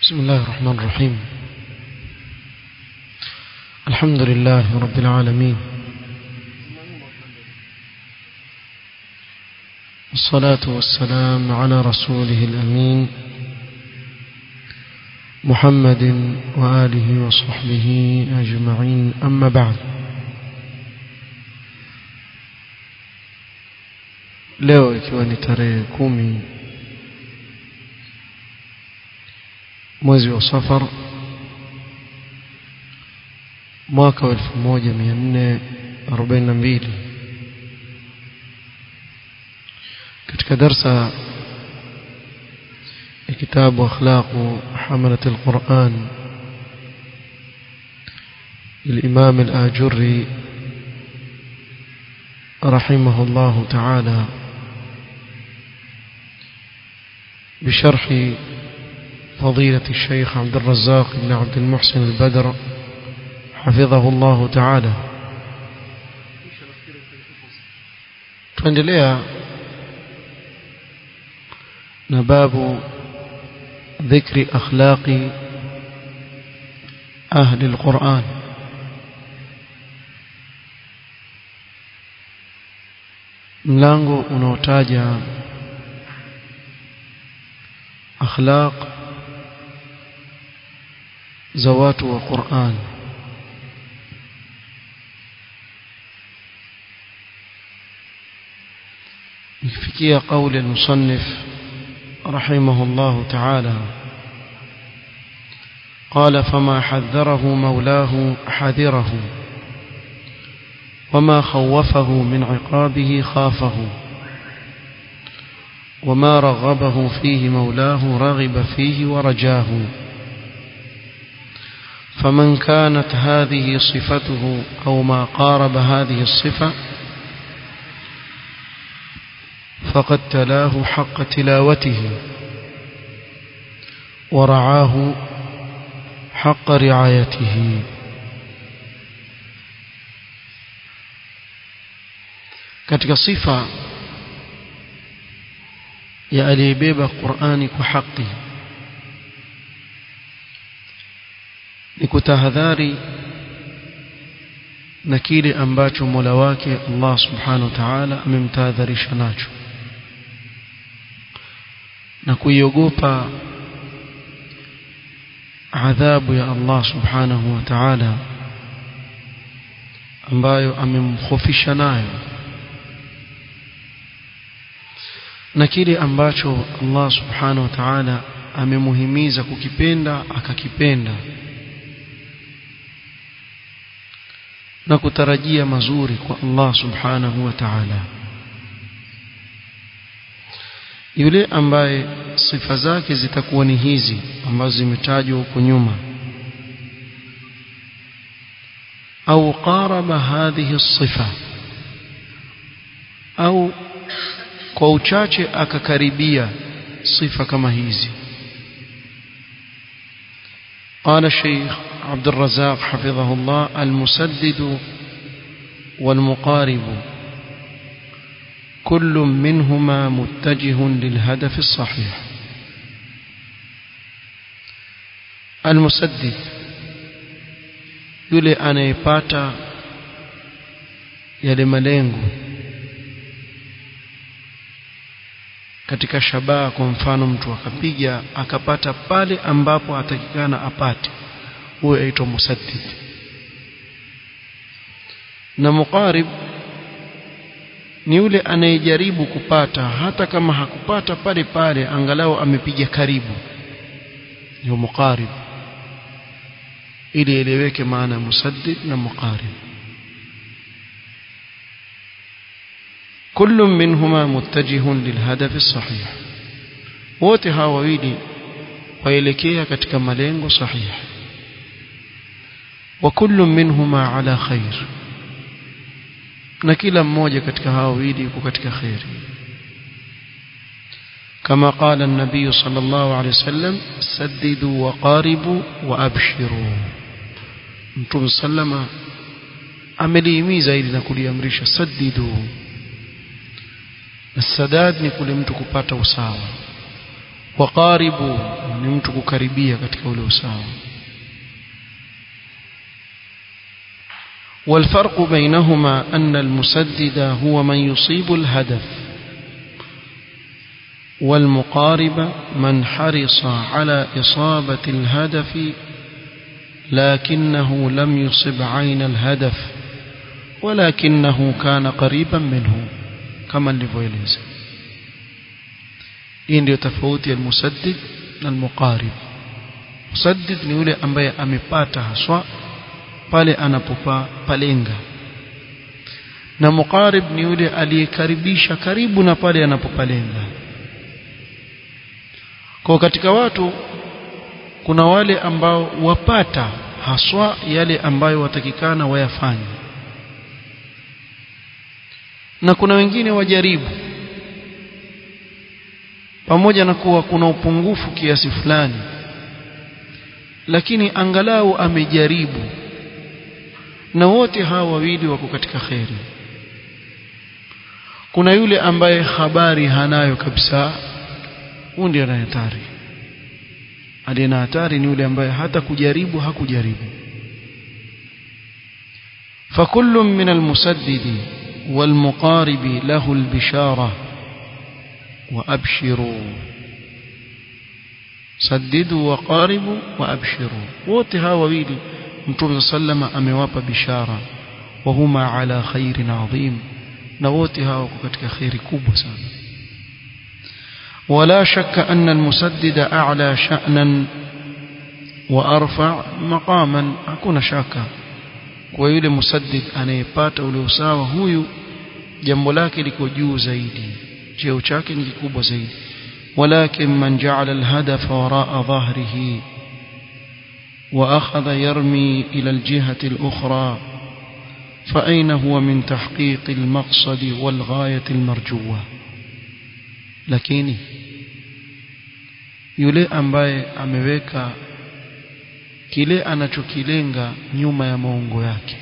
بسم الله الرحمن الرحيم الحمد لله رب العالمين والصلاة والسلام على رسوله الأمين محمد وآله وصحبه أجمعين أما بعد leo ikiwa ni tarehe kumi mwezi wa safar mwaka wa elfu moja mia nne arobaini na mbili katika darsa ya kitabu akhlaqu hamalat alquran للإمام الآجري رحمه الله تعالى بشرح فضيلة الشيخ عبد الرزاق بن عبد المحسن البدر حفظه الله تعالى tuendelea na babu ذكر أخلاق أهل القرآن mlango unaotaja akhlaq za watu wa Qur'an ikifikia kauli al-musannif رحمه الله تعالى قال فما حذره مولاه حذره وما خوفه من عقابه خافه وما رغبه فيه مولاه رغب فيه ورجاه فمن كانت هذه صفته أو ما قارب هذه الصفة فقد تلاه حق تلاوته ورعاه حق رعايته katika sifa ya aliyebeba Qur'ani kwa haki ni kutahadhari na kile ambacho Mola wake Allah Subhanahu wa Ta'ala amemtahadharisha nacho na kuiogopa adhabu ya Allah Subhanahu wa Ta'ala ambayo amemkhofisha nayo na kile ambacho Allah subhanahu wa ta'ala amemuhimiza kukipenda akakipenda na kutarajia mazuri kwa Allah subhanahu wa ta'ala yule ambaye sifa zake zitakuwa ni hizi ambazo zimetajwa huko nyuma au qaraba hadhihi sifa au kwa uchache akakaribia sifa kama hizi قال الشيخ عبد الرزاق حفظه الله المسدد والمقارب كل منهما متجه للهدف الصحيح المسدد yule anayepata yale malengo katika shabaha kwa mfano mtu akapiga akapata pale ambapo atakikana apate huyo aitwa musaddid na muqarib ni yule anayejaribu kupata hata kama hakupata pale pale angalau amepiga karibu ndio muqarib ili eleweke maana musaddid na muqarib كل منهما متجه للهدف الصحيح wote hawa wawili waelekea katika malengo sahihi wa kullu minhuma ala khair na kila mmoja katika hawa wawili yuko katika khairi kama qala an-nabiy sallallahu alayhi wasallam saddidu wa qaribu wa abshiru mtume sallama amelihimiza ili na kuliamrisha saddidu السداد ni kule mtu kupata usawa waqaribu ni mtu kukaribia katika ule usawa والفرق بينهما أن المسدد هو من يصيب الهدف والمقارب من حرص على إصابة الهدف لكنه لم يصب عين الهدف ولكنه كان قريبا منه كما nilivyoeleza hii ndio tofauti ya musaddid na almuqarib musaddid ni yule ambaye amepata haswa pale anapopa palenga na muqarib ni yule aliyekaribisha karibu na pale anapopalenga kwa katika watu kuna wale ambao wapata haswa yale ambayo watakikana wayafanye na kuna wengine wajaribu pamoja na kuwa kuna upungufu kiasi fulani lakini angalau amejaribu na wote hawa wawili wako katika kheri kuna yule ambaye habari hanayo kabisa huyu ndiye ana hatari aliye na hatari ni yule ambaye hata kujaribu hakujaribu فكل من المسدد والمقارب له البشارة وأبشروا سددوا وقاربوا وأبشروا وتها وويلي متوم صلى أمواب بشارة وهما على خير عظيم نوتها وكتك خير كوب سنة ولا شك أن المسدد أعلى شأنا وأرفع مقاما أكون شاكا kwa yule musaddid anayepata ule usawa huyu jambo lake liko juu zaidi cheo chake ni kikubwa zaidi walakin man ja'ala alhadafa wara'a dhahrihi wa akhadha yarmi ila aljihati alukhra فأين هو من تحقيق المقصد والغاية المرجوة lakini yule ambaye ameweka kile anachokilenga nyuma ya maungo yake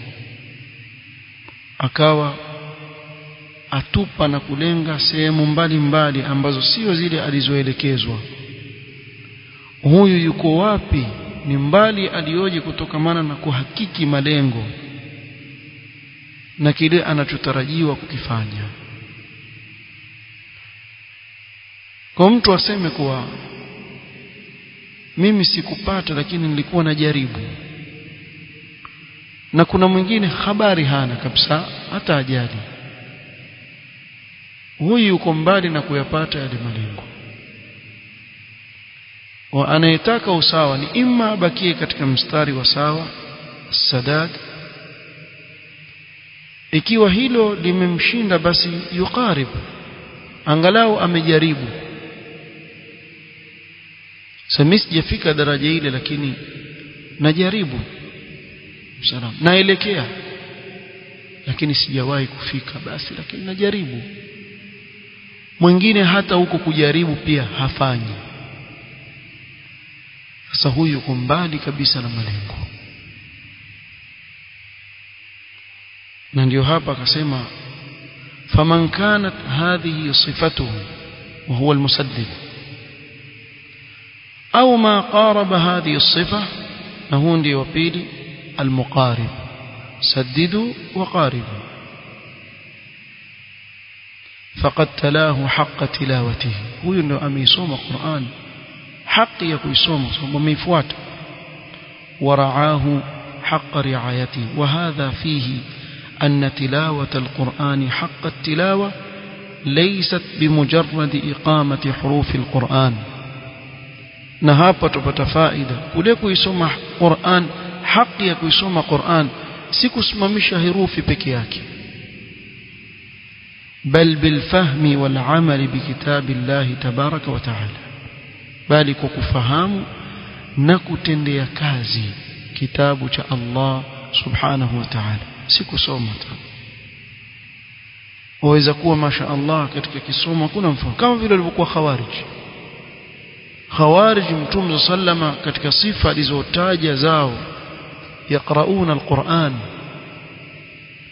akawa atupa na kulenga sehemu mbalimbali ambazo sio zile alizoelekezwa huyu yuko wapi ni mbali alioje kutokamana na kuhakiki malengo na kile anachotarajiwa kukifanya kwa mtu aseme kuwa mimi sikupata lakini nilikuwa najaribu na kuna mwingine habari hana kabisa hata ajali huyu yuko mbali na kuyapata yale malengo wa anayetaka usawa ni imma abakie katika mstari wa sawa sadad ikiwa hilo limemshinda basi yuqarib angalau amejaribu sasa sijafika daraja ile lakini najaribu salam naelekea lakini sijawahi kufika basi lakini najaribu mwingine hata huko kujaribu pia hafanyi sasa huyu yuko mbali kabisa na malengo na ndio hapa akasema faman kanat hadhihi sifatuhu wa huwa almusaddid au ma qaraba hadhihi الصفه na huu ndio wa pili almuqarib saddidu wa qaribu faqad talahu haqqa tilawatihi huyu ndio ameisoma Qur'an haki ya kuisoma sababu ameifuata ورعاه حق رعايته وهذا فيه أن تلاوة القرآن حق التلاوة ليست بمجرد إقامة حروف القرآن نهابة بتفائدة كلكو يسمى قرآن حق يكو يسمى قرآن سيكو اسممش هروف بكياك بل بالفهم والعمل بكتاب الله تبارك وتعالى بل كفهام نكتندي كازي كتاب الله سبحانه وتعالى si kusoma tu waweza kuwa masha Allah katika kisomo kuna mfano kama vile walivyokuwa khawarij khawarij mtume sallama katika sifa alizotaja zao yaqrauna alquran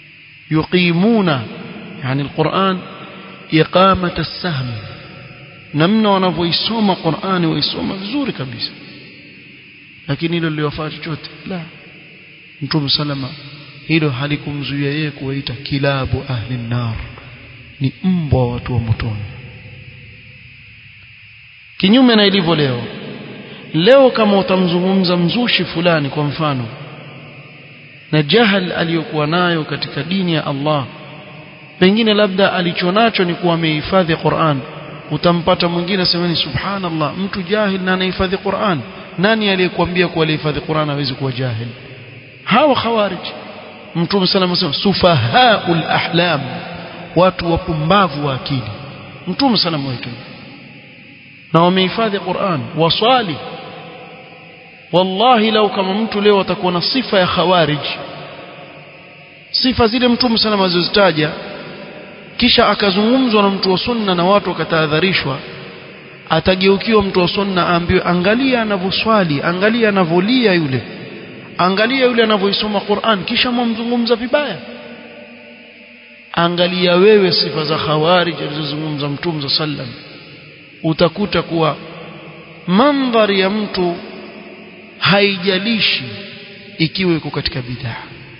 yuqimuna yani alquran iqamata as-sahm namna wanavyoisoma Qur'ani waisoma vizuri kabisa lakini hilo liliwafaa chochote la Mtume salama hilo halikumzuia yeye kuwaita kilabu ahli nar ni mbwa watu wa motoni kinyume na ilivyo leo leo kama utamzungumza mzushi fulani kwa mfano na jahal aliyokuwa nayo katika dini ya Allah pengine labda alichonacho ni kuwa amehifadhi Qur'an utampata mwingine semeni subhanallah mtu jahil na anahifadhi Qur'an nani aliyekwambia kuwa alihifadhi Qur'an hawezi kuwa jahil hawa khawarij mtume sallallahu alayhi wasallam sufahaul ahlam watu wapumbavu wa akili mtume sallallahu alayhi wasallam na wamehifadhi Qur'an waswali wallahi lau kama mtu leo atakuwa na sifa ya khawarij sifa zile mtume sallallahu alayhi wasallam kisha akazungumzwa na mtu wa sunna na watu wakatahadharishwa atageukiwa mtu wa sunna aambiwe angalia anavyoswali angalia anavolia yule angalia yule anavyoisoma Qur'an kisha mwamzungumza vibaya angalia wewe sifa za khawarij alizozungumza mtume sallam utakuta kuwa mandhari ya mtu haijalishi ikiwa iko katika bid'a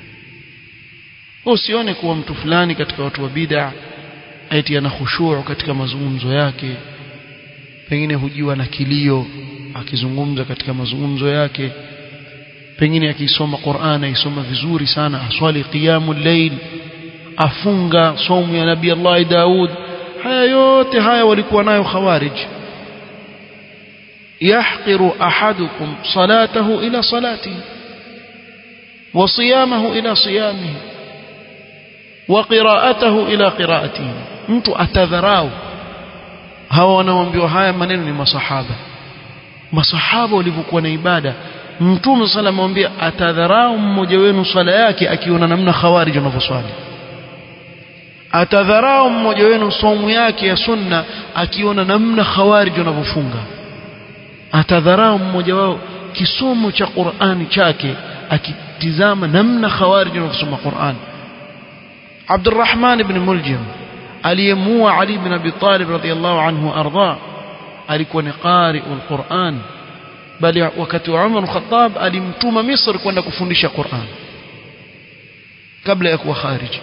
usione kuwa mtu fulani katika watu wa bid'a eti ana khushuu katika mazungumzo yake pengine hujiwa na kilio akizungumza katika mazungumzo yake pengine akisoma Qur'an aisoma vizuri sana aswali qiyamul layl afunga somu ya nabii Allah Daud haya yote haya walikuwa nayo khawarij yahqiru ahadukum salatahu ila salatihi wa siyamahu ila siyamihi wa qira'atahu ila qira'atihi mtu atadharau hawa wanaoambiwa haya maneno ni masahaba masahaba walivyokuwa na ibada mtume sala amwambia atadharau mmoja wenu swala yake akiona namna khawarij wanavyoswali atadharau mmoja wenu somu yake ya sunna akiona namna khawarij wanavyofunga atadharau mmoja wao kisomo cha Qur'ani chake akitizama namna khawarij wanavyosoma Qur'an Abdurrahman ibn Muljim aliyemua Ali ibn Abi Talib radhiyallahu anhu arda alikuwa ni qari'ul Qur'an bali wakati wa Umar Khattab alimtuma Misri kwenda kufundisha Qur'an kabla ya kuwa kharij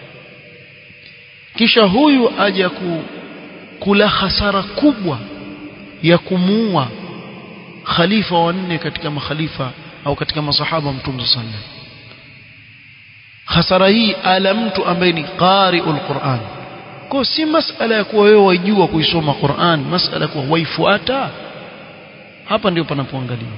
kisha huyu aja ku, kula hasara kubwa ya kumuua khalifa wa nne katika makhalifa au katika masahaba mtume sallallahu hasara hii ala mtu ambaye ni qari'ul Qur'an kwa si masala ya kuwa wewe wajua kuisoma Qur'an masala ya kuwa waifuata hapa ndio panapoangaliwa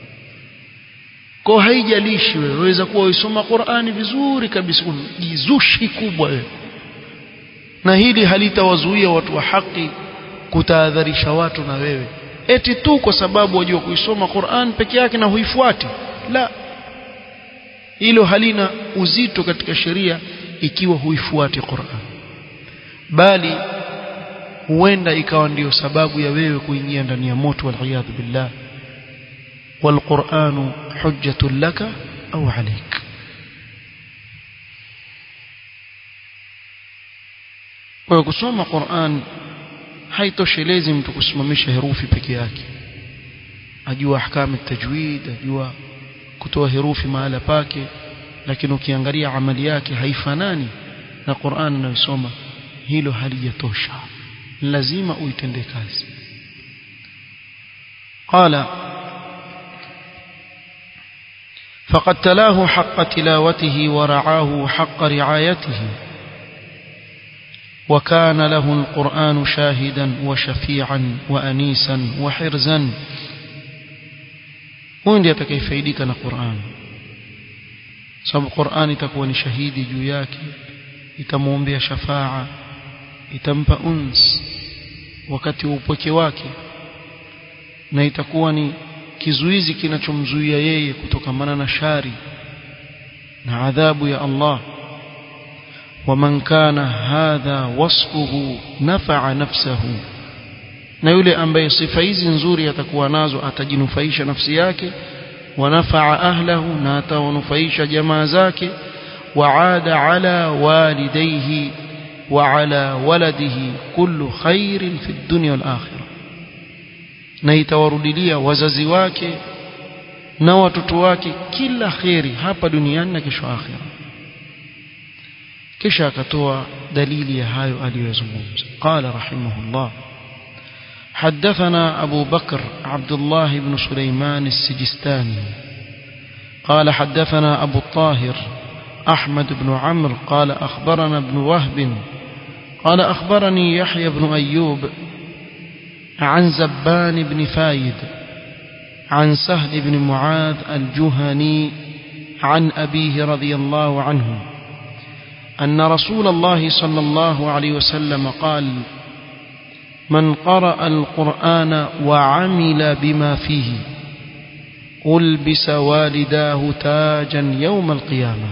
kwa haijalishi wewe waweza kuwa uisoma Qur'ani vizuri kabisa jizushi kubwa wewe na hili halitawazuia watu wa haki kutahadharisha watu na wewe eti tu kwa sababu wajua kuisoma Qur'an peke yake na huifuati la hilo halina uzito katika sheria ikiwa huifuati Qur'an bali huenda ikawa ndiyo sababu ya wewe kuingia ndani ya moto wal billah والقرآن حجة لك أو عليك kwa kusoma Qur'an haitoshelezi mtu kusimamisha herufi peke yake ajua ahkamu tajwid ajua kutoa herufi mahala pake lakini ukiangalia amali yake haifanani na Qur'an anayosoma hilo halijatosha lazima uitende kazi qala فقد تلاه حق تلاوته ورعاه حق رعايته وكان له القرآن شاهدا وشفيعا وأنيسا وحرزا وين يتكيفيدك القرآن sababu Qur'an itakuwa ni shahidi juu yake itamwombea shafaa itampa uns wakati wa upweke wake na itakuwa ni kizuizi kinachomzuia yeye kutokamana na shari na adhabu ya Allah ومن كان هذا وصفه نفع نفسه na yule ambaye sifa hizi nzuri atakuwa nazo atajinufaisha nafsi yake wanafaa ahlahu na atawanufaisha jamaa zake waada ala walidayhi wa ala waladihi kullu khairin fi dunya wal akhirah na itawarudilia wazazi wake na watoto wake kila kheri hapa duniani na kesho akhira kisha akatoa dalili ya hayo aliyozungumza qala rahimahullah حدثنا أبو بكر عبد الله بن سليمان السجستاني قال حدثنا أبو الطاهر أحمد بن عمرو قال أخبرنا ابن وهب قال أخبرني يحيى بن أيوب عن زبان بن فايد عن سهل بن معاذ الجهني عن أبيه رضي الله عنه أن رسول الله صلى الله عليه وسلم قال من قرأ القرآن وعمل بما فيه ألبس والداه تاجا يوم القيامة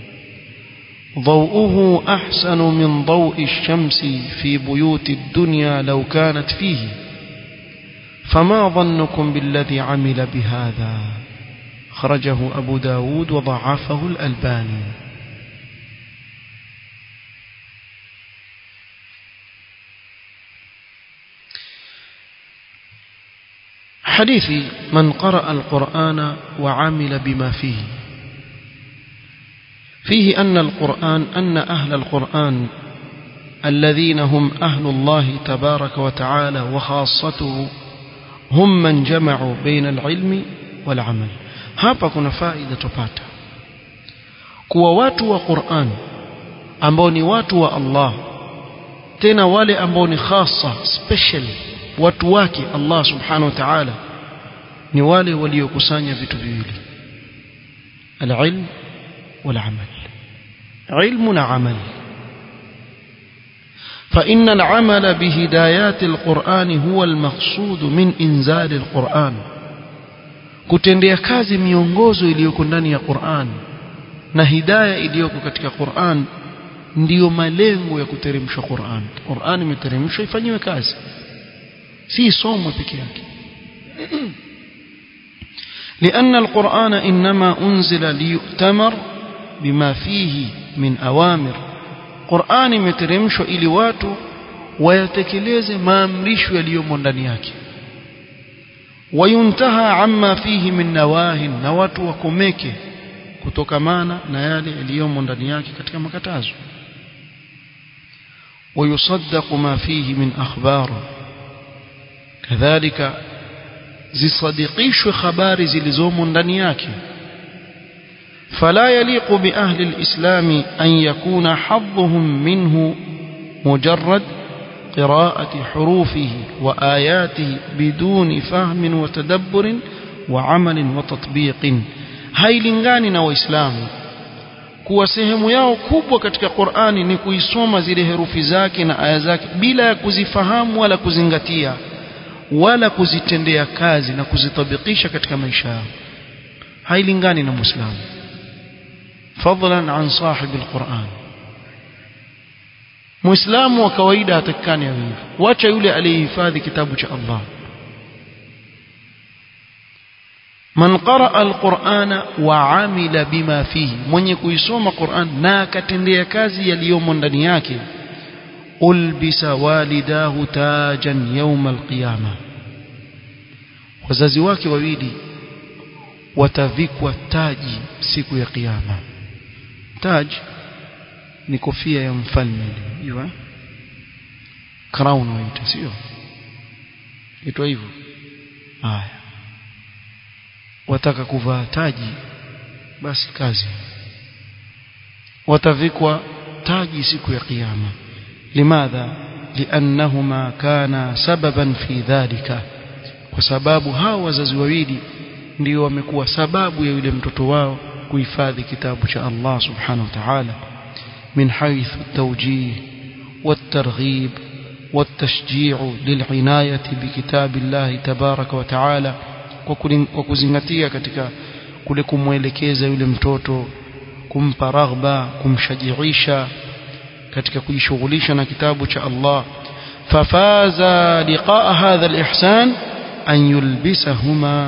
ضوءه أحسن من ضوء الشمس في بيوت الدنيا لو كانت فيه فما ظنكم بالذي عمل بهذا خرجه أبو داود وضعفه الألباني حديث من قرأ القرآن وعمل بما فيه فيه أن القرآن أن أهل القرآن الذين هم أهل الله تبارك وتعالى وخاصته هم من جمعوا بين العلم والعمل hapa kuna faida tupata kuwa watu wa Qur'an ambao ni watu wa Allah tena wale ambao ni khasa special watu wake Allah subhanahu wa ta'ala ni wale waliokusanya vitu viwili al-ilm wal-amal ilmu na amal فإن العمل بهدايات القرآن هو المقصود من إنزال القرآن kutendea kazi miongozo iliyoko ndani ya Qur'an na hidaya iliyoko katika Qur'an ndiyo malengo ya kuteremsha Qur'an Qur'an imeteremshwa ifanyiwe kazi si somo peke yake لأن القرآن إنما أنزل ليؤتمر بما فيه من أوامر قرآن imeteremshwa ili watu wayatekeleze maamrisho yaliyomo ndani yake wayuntaha amma fihi min nawahin na watu wakomeke kutokamana na yale yaliyomo ndani yake katika makatazo ويصدق ما فيه من أخبار كذلك zisadikishwe habari zilizomo ndani yake فلا يليق بأهل الإسلام أن يكون حظهم منه مجرد قراءة حروفه وآياته بدون فهم وتدبر وعمل وتطبيق hailingani na waislamu kuwa sehemu yao kubwa katika Qur'ani ni kuisoma zile herufi zake na aya zake bila ya kuzifahamu wala kuzingatia wala kuzitendea kazi na kuzitabikisha katika maisha yao hailingani na muislamu fadlan an sahibi alquran muislamu wa kawaida hatakikani awe hivyo wacha yule aliyehifadhi kitabu cha Allah man qaraa alqur'ana wa amila bima fihi mwenye kuisoma Qur'an na akatendea kazi yaliyomo ndani yake ulbisa walidahu tajan yawm alqiyama wazazi wake wawili watavikwa taji siku ya kiyama taj ni kofia ya mfalme hiyo crown waita sio itwa hivyo haya wataka kuvaa taji basi kazi watavikwa taji siku ya kiyama limadha liannahuma kana sababan fi dhalika kwa sababu hao wazazi wawili ndio wamekuwa sababu ya yule mtoto wao kuhifadhi kitabu cha Allah subhanahu wa ta'ala min haythu at-tawjih wat-targhib wat-tashji' lil'inayati bikitabi Allah tabaraka wa ta'ala kwa kuzingatia katika kule kumwelekeza yule mtoto kumpa raghba kumshajiisha katika kujishughulisha na kitabu cha Allah fafaza liqaa hadha alihsan an yulbisahuma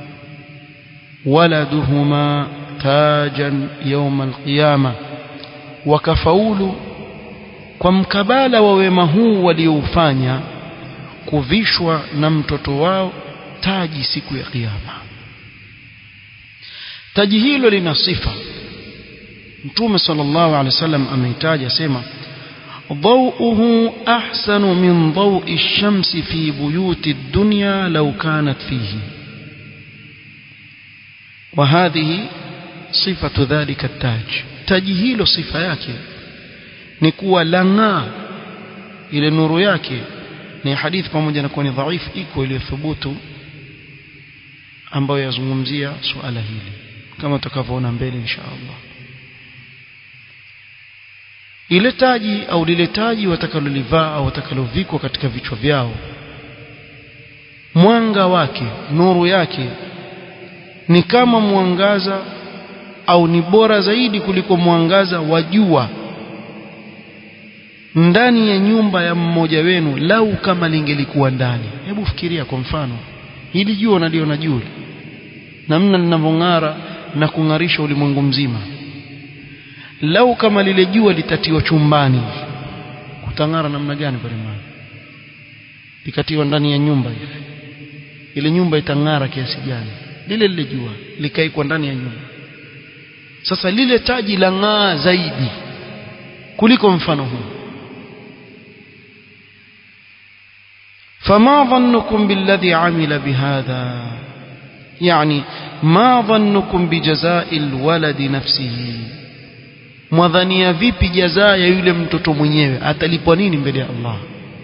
waladuhuma tajan yawm alqiyama wakafaulu kwa mkabala wa wema huu walioufanya kuvishwa na mtoto wao taji siku ya kiyama taji hilo lina sifa mtume sallallahu alaihi wasallam ameitaja sema ضوءه أحسن من ضوء الشمس في بيوت الدنيا لو كانت فيه وهذه صفة ذلك التاج تاج صفة yake ni kuwa lang'aa ile nuru yake ni hadithi pamoja na kuwa ni dhaifu iko iliyothubutu ambayo yazungumzia suala hili kama tutakavyoona mbele insha Allah ile taji au lile taji watakalolivaa au watakalovikwa katika vichwa vyao mwanga wake nuru yake ni kama mwangaza au ni bora zaidi kuliko mwangaza wa jua ndani ya nyumba ya mmoja wenu lau kama lingelikuwa ndani hebu fikiria kwa mfano hili jua naliona juu namna linavyong'ara na kung'arisha ulimwengu mzima lau kama lile jua litatiwa chumbani kutang'ara namna gani pale mwana likatiwa ndani ya nyumba hivi ile nyumba itang'ara kiasi gani lile lile jua likaikwa ndani ya nyumba sasa lile taji la ng'aa zaidi kuliko mfano huu فما ظنكم بالذي عمل بهذا يعني ما ظنكم بجزاء الولد نفسه mwadhania vipi jazaa ya yule mtoto mwenyewe atalipwa nini mbele ya Allah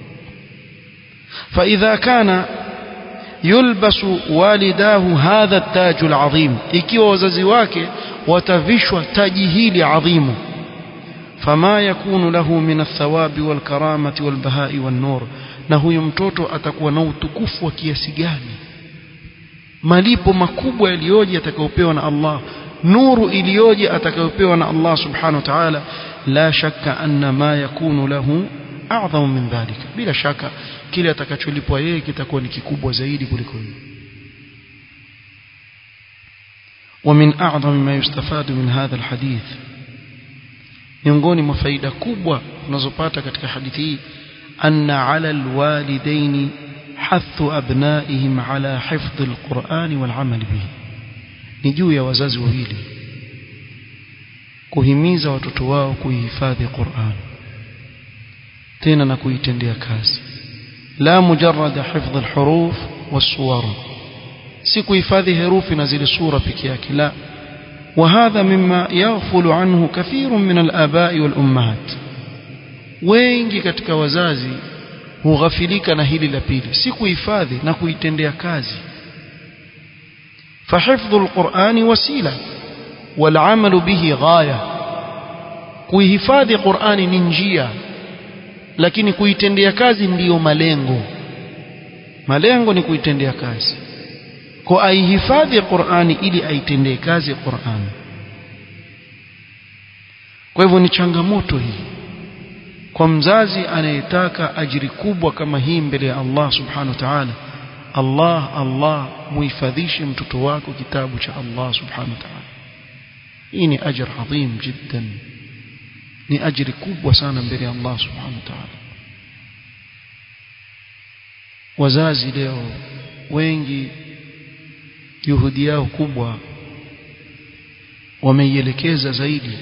فإذا كان يلبس والداه هذا التاج العظيم ikiwa wazazi wake watavishwa taji hili adhimu فما يكون له من الثواب والكرامة والبهاء والنور na huyo mtoto atakuwa na utukufu wa kiasi gani malipo makubwa yaliyoje atakayopewa na Allah nuru iliyoje atakayopewa na Allah subhanahu wa ta'ala la shakka anna ma yakunu lahu a'zamu min dhalika bila shaka kile atakacholipwa yeye kitakuwa ni kikubwa zaidi kuliko hiyo ومن أعظم ما يستفاد من هذا الحديث miongoni mwa faida kubwa tunazopata katika hadithi hii anna ala alwalidaini hathu abnaihim ala hifdhi alqur'ani walamal bihi ni juu ya wazazi wawili kuhimiza watoto wao kuihifadhi Qur'an tena na kuitendea kazi la mujarrad hifdh alhuruf wasuwar si kuhifadhi herufi na zile sura peke yake la وهذا مما يغفل عنه كثير من الآباء والأمهات wengi katika wazazi hughafilika na hili la pili si kuhifadhi na kuitendea kazi فحفظ القرآن وسيلة والعمل به غاية kuihifadhi Qur'ani ni njia lakini kuitendea kazi ndiyo malengo malengo ni kuitendea kazi kwa aihifadhi Qur'ani ili aitendee kazi Qur'ani kwa hivyo ni changamoto hii kwa mzazi anayetaka ajiri kubwa kama hii mbele ya Allah subhanahu wa ta'ala Allah Allah muhifadhishe mtoto wako kitabu cha Allah subhanahu wa ta'ala hii ni ajr adhim jiddan ni ajiri kubwa sana mbele ya Allah subhanahu wa ta'ala wazazi leo wengi juhudi yao kubwa wameielekeza zaidi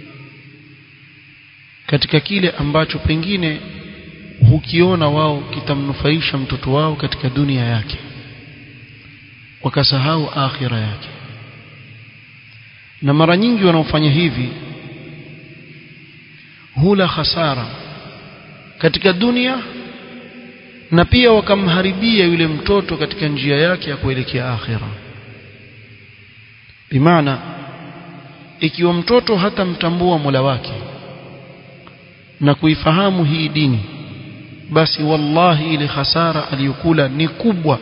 katika kile ambacho pengine hukiona wao kitamnufaisha mtoto wao katika dunia yake wakasahau akhira yake na mara nyingi wanaofanya hivi hula hasara katika dunia na pia wakamharibia yule mtoto katika njia yake ya kuelekea akhira bimaana ikiwa mtoto hatamtambua Mola wake na kuifahamu hii dini basi wallahi ile hasara aliyokula ni kubwa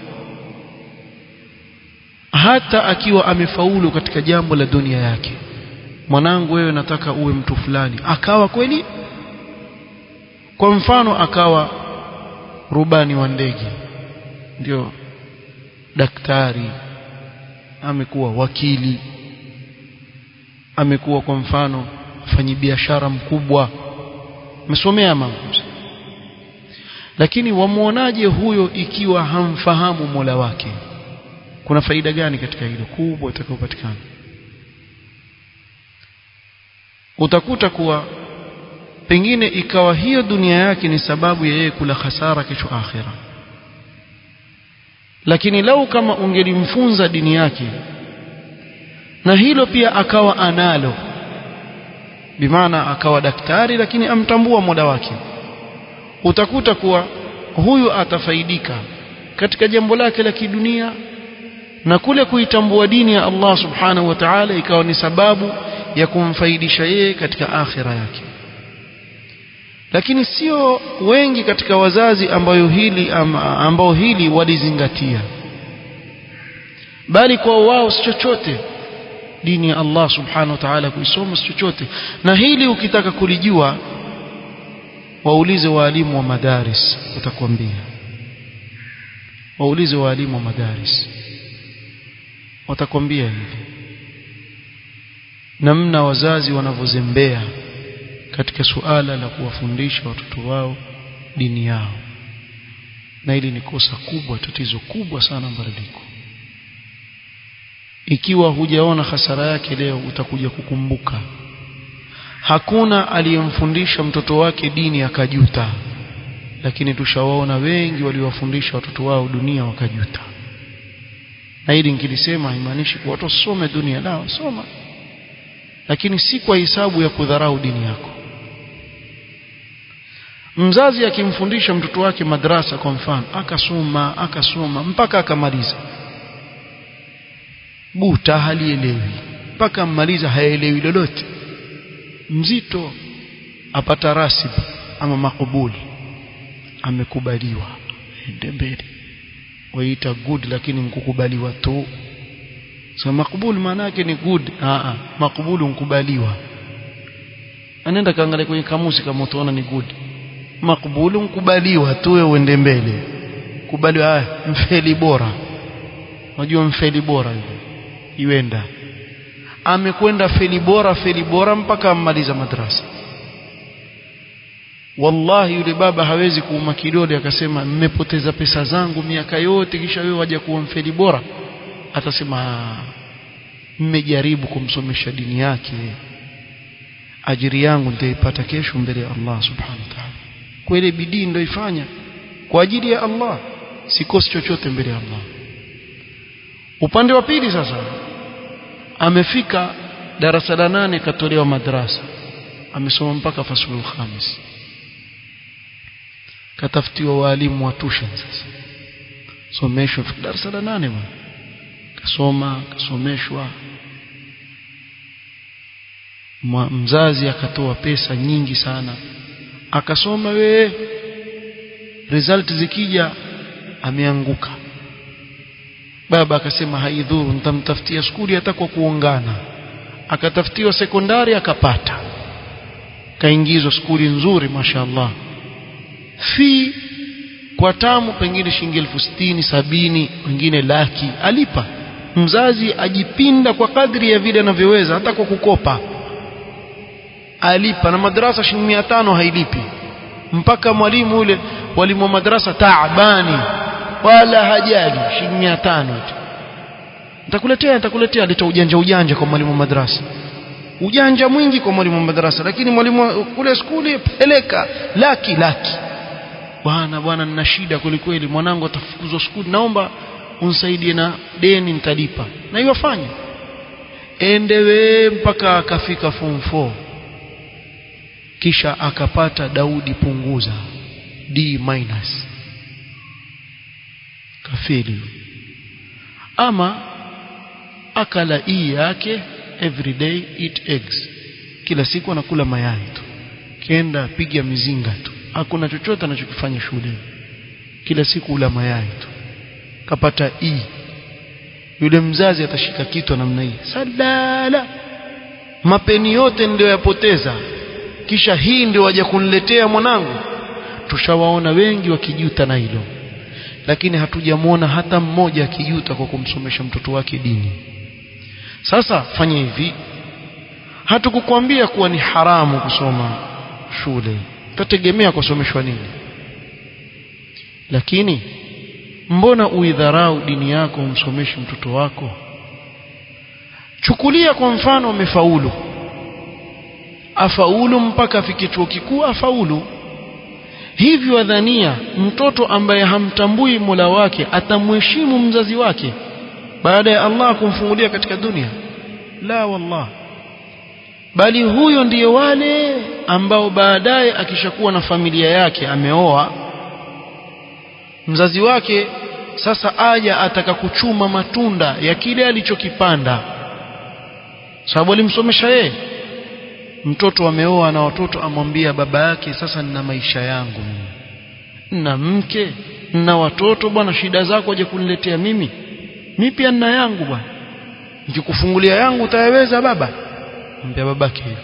hata akiwa amefaulu katika jambo la dunia yake mwanangu wewe nataka uwe mtu fulani akawa kweli kwa mfano akawa rubani wa ndege ndio daktari amekuwa wakili amekuwa kwa mfano mfanyibiashara mkubwa amesomea mambo lakini wamuonaje huyo ikiwa hamfahamu Mola wake kuna faida gani katika hilo kubwa itakayopatikana utakuta kuwa pengine ikawa hiyo dunia yake ni sababu ya yeye kula hasara kesho akhira lakini lau kama ungelimfunza dini yake na hilo pia akawa analo bimaana akawa daktari lakini amtambua muda wake utakuta kuwa huyu atafaidika katika jambo lake la kidunia na kule kuitambua dini ya Allah subhanahu wa ta'ala ikawa ni sababu ya kumfaidisha yeye katika akhira yake lakini sio wengi katika wazazi ambayo hili ambao hili walizingatia bali kwa wao si chochote dini ya Allah subhanahu wa ta'ala kuisoma si chochote na hili ukitaka kulijua waulize waalimu wa madaris utakwambia waulize waalimu wa madaris watakwambia hivi namna wazazi wanavyozembea katika suala la kuwafundisha watoto wao dini yao na hili ni kosa kubwa tatizo kubwa sana mbaradiko ikiwa hujaona hasara yake leo utakuja kukumbuka hakuna aliyemfundisha mtoto wake dini akajuta lakini tushawaona wengi waliowafundisha watoto wao dunia wakajuta na hili nikilisema haimaanishi kuwa watu wasome dunia lao soma lakini si kwa hisabu ya kudharau dini yako mzazi akimfundisha mtoto wake madrasa kwa mfano akasoma akasoma mpaka akamaliza buta halielewi mpaka ammaliza haelewi lolote mzito apata rasib ama makubuli amekubaliwa ende mbele waita good lakini mkukubaliwa tu so makubuli maana yake ni good a makubulu mkubaliwa anaenda kaangalia kwenye kamusi kama utaona ni good makubulu mkubaliwa tu wewe uende mbele kubaliwa haya mfeli bora unajua mfeli bora yule iwenda amekwenda feli bora feli bora mpaka ammaliza madrasa wallahi yule baba hawezi kuuma kidole akasema mmepoteza pesa zangu miaka yote kisha wewe waje kuwa mfeli bora atasema mmejaribu kumsomesha dini yake ajiri yangu nitaipata kesho mbele ya Allah subhanahu wa ta'ala kweli bidii ndio ifanya kwa ajili ya Allah sikosi chochote mbele ya Allah upande wa pili sasa amefika darasa la nane katolewa madrasa amesoma mpaka fasulul khamis katafutiwa walimu wa tuition sasa someshwa darasa la nane bwana kasoma kasomeshwa mzazi akatoa pesa nyingi sana akasoma we result zikija ameanguka baba akasema haidhuru nitamtafutia skuli hata kwa kuongana akatafutiwa sekondari akapata kaingizwa skuli nzuri mashaallah fi kwa tamu pengine shilingi elfu sitini sabini wengine laki alipa mzazi ajipinda kwa kadri ya vile anavyoweza hata kwa kukopa alipa na madrasa shilingi mia tano hailipi mpaka mwalimu ule walimu wa madrasa taabani wala hajali shilingi mia tano tu nitakuletea nitakuletea alita ujanja ujanja kwa mwalimu wa madrasa ujanja mwingi kwa mwalimu wa madrasa lakini mwalimu kule skuli peleka laki laki bwana bwana nina shida kwelikweli mwanangu atafukuzwa skuli naomba unisaidie na deni nitalipa na hiyo fanya endewe mpaka akafika form 4 kisha akapata Daudi punguza D minus kafeli ama akala hii yake every day eat eggs kila siku anakula mayai tu kenda piga mizinga tu hakuna chochote anachokifanya shule kila siku ula mayai tu kapata e yule mzazi atashika kitu namna hii sadala mapeni yote ndio yapoteza kisha hii ndio waje kuniletea mwanangu tushawaona wengi wakijuta na hilo lakini hatujamwona hata mmoja akijuta kwa kumsomesha mtoto wake dini sasa fanya hivi hatukukwambia kuwa ni haramu kusoma shule tategemea kusomeshwa nini lakini mbona uidharau dini yako umsomeshe mtoto wako chukulia kwa mfano umefaulu afaulu mpaka afike chuo kikuu afaulu hivyo wadhania mtoto ambaye hamtambui Mola wake atamheshimu mzazi wake baada ya Allah kumfungulia katika dunia la wallah bali huyo ndiyo wale ambao baadaye akishakuwa na familia yake ameoa mzazi wake sasa aja ataka kuchuma matunda ya kile alichokipanda sababu alimsomesha yeye mtoto ameoa na watoto amwambia baba yake sasa nina maisha yangu nina mke nina watoto bwana shida zako aje kuniletea mimi mimi pia nina yangu bwana nikikufungulia yangu utayaweza baba mwambia babake hivyo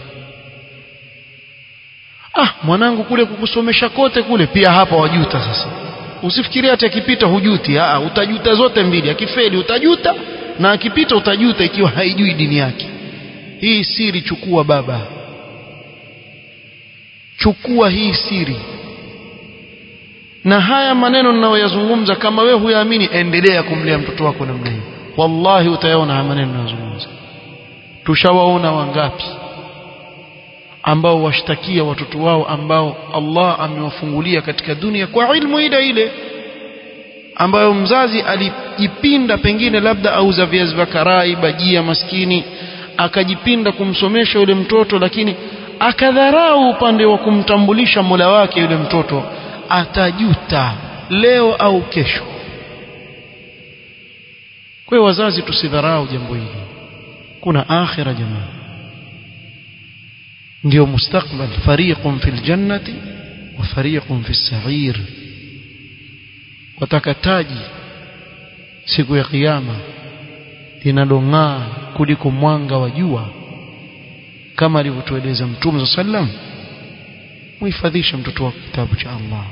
ah mwanangu kule kukusomesha kote kule pia hapa wajuta sasa usifikirie hata akipita hujuti ah utajuta zote mbili akifeli utajuta na akipita utajuta ikiwa haijui dini yake hii siri chukua baba chukua hii siri na haya maneno ninayoyazungumza kama wewe huyaamini endelea kumlea mtoto wako namna hiyo wallahi utayaona haya maneno ninayozungumza tushawaona wangapi ambao washtakia watoto wao ambao Allah amewafungulia katika dunia kwa ilmu ile ile ambayo mzazi alijipinda pengine labda auza viazi vya karai bajia maskini akajipinda kumsomesha yule mtoto lakini akadharau upande wa kumtambulisha Mola wake yule mtoto atajuta leo au kesho kwa hiyo wazazi tusidharau jambo hili kuna akhira jamaa ndio mustakbal fariqun fil jannati wa fariqun fis sa'ir watakataji siku ya kiyama linalong'aa kuliko mwanga wa jua kama alivyotueleza mtume sallam muhifadhishe mtoto wako kitabu cha Allah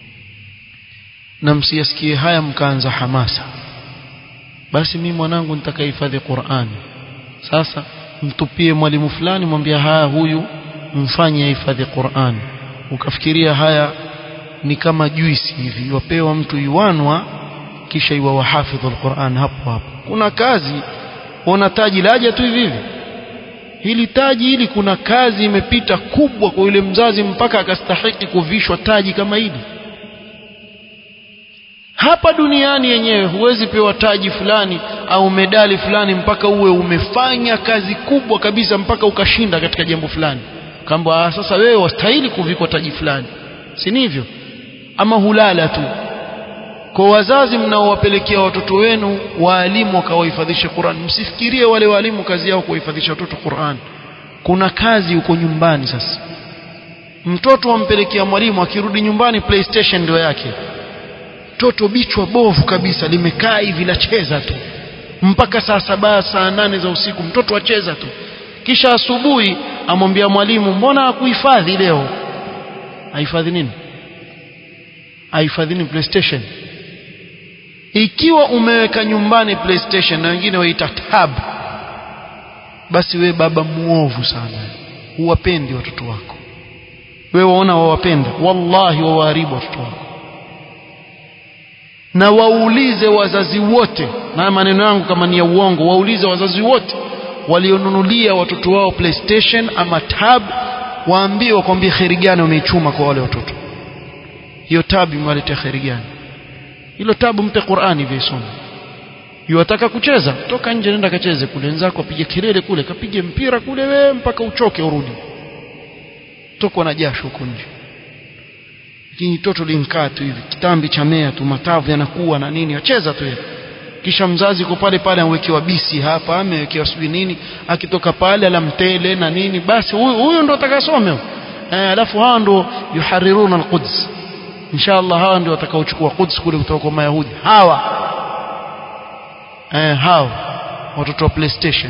na msiyasikie haya mkaanza hamasa basi mimi mwanangu nitakahifadhi Qur'an sasa mtupie mwalimu fulani mwambia haya huyu mfanye hifadhi Qur'an ukafikiria haya ni kama juisi hivi wapewa mtu yuanwa kisha iwa wahafidhu alquran hapo hapo kuna kazi ona taji laja tu hivi hivi hili taji hili kuna kazi imepita kubwa kwa yule mzazi mpaka akastahiki kuvishwa taji kama hili hapa duniani yenyewe huwezi pewa taji fulani au medali fulani mpaka uwe umefanya kazi kubwa kabisa mpaka ukashinda katika jambo fulani kamba sasa wewe wastahili kuvikwa taji fulani si hivyo ama hulala tu kwa wazazi mnaowapelekea watoto wenu waalimu wakawahifadhisha Qur'an msifikirie wale waalimu kazi yao kuwahifadhisha watoto Qur'an kuna kazi huko nyumbani sasa mtoto wampelekea mwalimu akirudi nyumbani PlayStation ndio yake toto bichwa bovu kabisa limekaa hivi lacheza tu mpaka saa saba saa nane za usiku mtoto acheza tu kisha asubuhi amwambia mwalimu mbona hakuhifadhi leo ahifadhi nini ahifadhi nini PlayStation ikiwa umeweka nyumbani PlayStation na wengine waita tab basi we baba muovu sana huwapendi watoto wako wewe waona wawapenda wallahi wawaharibu watoto wako na waulize wazazi wote na maneno yangu kama ni ya uongo waulize wazazi wote walionunulia watoto wao PlayStation ama tab waambie wakwambie kheri gani wameichuma kwa wale watoto hiyo tab imewaletea kheri gani hilo tabu mpe Qur'ani visome yuwataka kucheza toka nje nenda kacheze kule wenzako apige kelele kule kapige mpira kule wewe mpaka uchoke urudi tokwa na jasho huko nje lakini toto linkaa tu hivi kitambi cha mea tu matavu yanakuwa na nini acheza tu yeye kisha mzazi kwa pale pale amewekewa bisi hapa amewekewa sijui nini akitoka pale ala mtele na nini basi huyu huyo ndo atakasome eh alafu hawa ndo yuhariruna alquds inshallah hawa ndio watakaochukua Quds kule kutoka kwa Mayahudi hawa eh hawa watoto wa PlayStation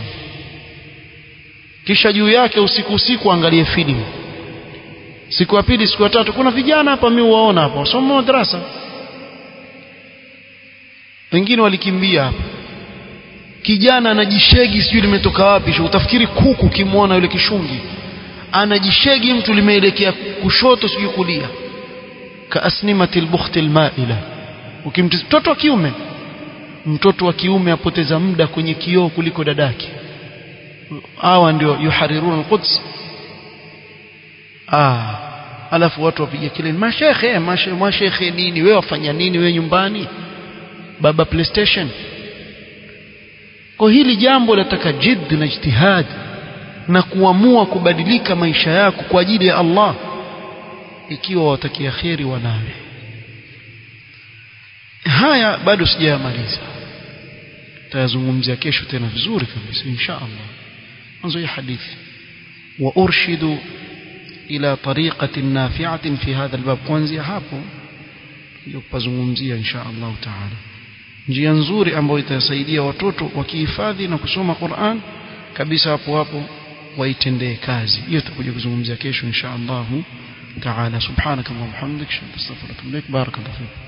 kisha juu yake usiku usiku angalie filamu siku ya pili siku ya tatu kuna vijana hapa mimi waona hapa wasoma madrasa wengine walikimbia hapa kijana anajishegi sijui limetoka wapi utafikiri kuku kimwona yule kishungi anajishegi mtu limeelekea kushoto sijui kulia kaasnimati albukhti almaila ukimtizama mtoto wa kiume mtoto wa kiume apoteza muda kwenye kioo kuliko dadake hawa ndio yuhariruna alquds ah alafu watu wapiga kelele mashekhe mashekhe nini wewe wafanya nini wewe nyumbani baba playstation kwa hili jambo lataka jidd na ijtihad na kuamua kubadilika maisha yako kwa ajili ya Allah ikiwa watakia kheri wanawe haya bado sijayamaliza tayazungumzia kesho tena vizuri kabisa insha Allah mwanzo hii hadithi wa urshidu ila tariqatin nafi'atin fi hadha albab kuanzia hapo ndio kupazungumzia insha Allah taala njia nzuri ambayo itasaidia watoto wakihifadhi na kusoma Qur'an kabisa hapo hapo waitendee kazi hiyo tutakuja kuzungumzia kesho insha Allah taala subhanaka wa bihamdika astaghfiruka wa atubu ilaik barakallahu fik